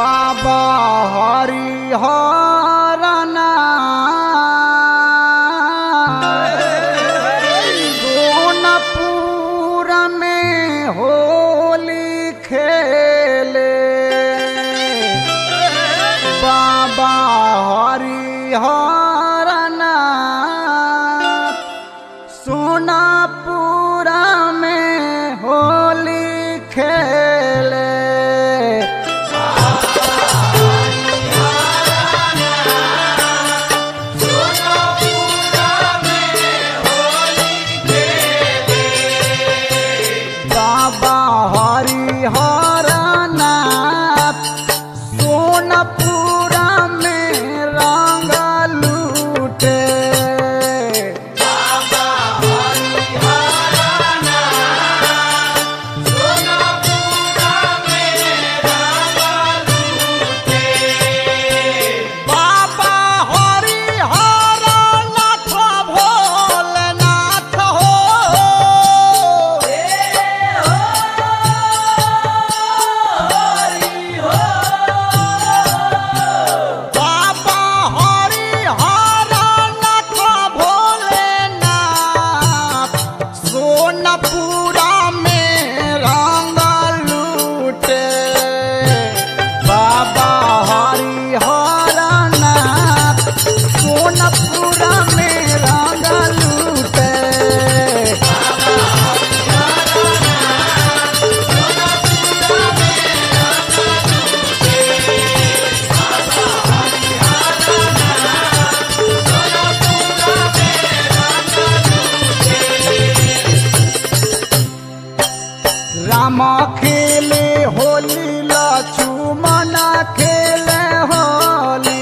बाबा हरिहरना गोनपुर में होली खेले बाबा हरिहरना सोनापुरा में होली खेले बाबा हरिहरनाथ सोनपुरा में रंग लूटे बाबा हरिहरनाथ भोलेनाथ हो बाबा हरिहरनाथ भोलेनाथ सोनपुरा में रंग लूटे बाबा हरिहरनाथ सोनपुरा में रंग लूटे राम खेले होली लक्ष्मण खेले होली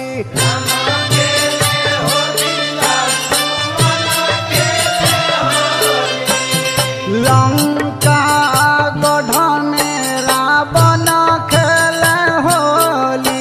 लंका गढ़ में रावण खेले होली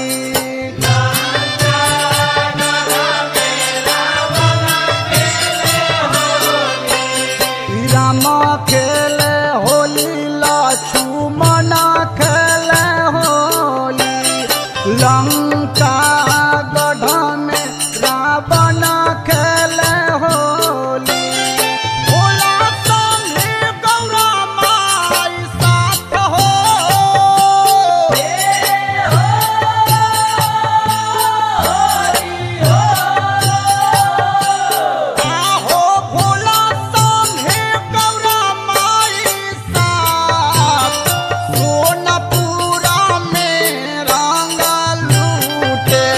राम खेले होली लक्ष्मण खेले होली लंका गढ़ में रावण खेले होली भोला संगे गौरा माई साथ हो आहो भोला संगे गौरा माई साथ सोनपुरा में रंग लूटे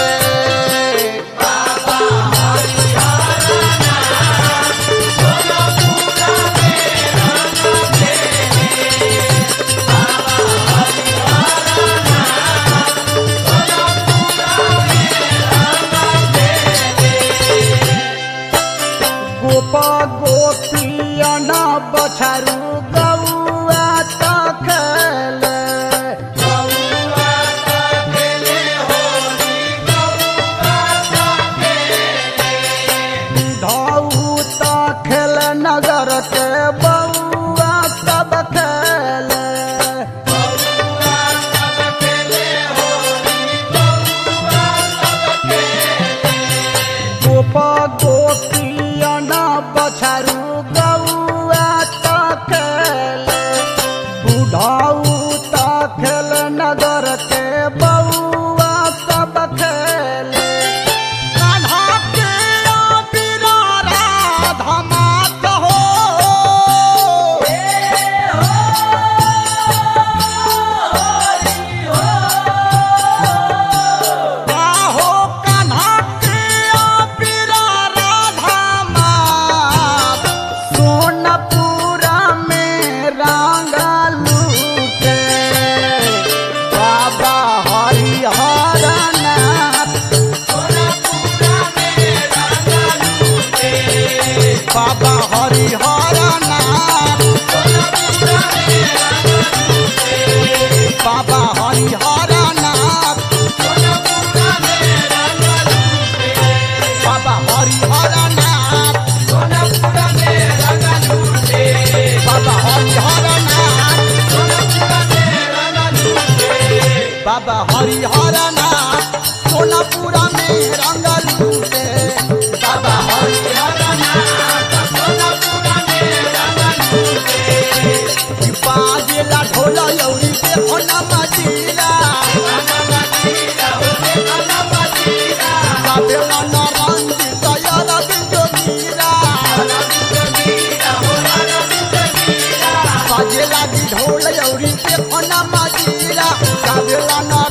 बाबा हरिहर नाथ सोनापुरा में रंगल लूटे बाबा हरिहर नाथ सोनापुरा में रंगल लूटे बाजेला ढोल यौरी के ओना मजीरा बाबेला ना रंजित यारा बिंदो मीरा बाजे लागी ढोल यौरी के ओना मजीरा बाबेला ना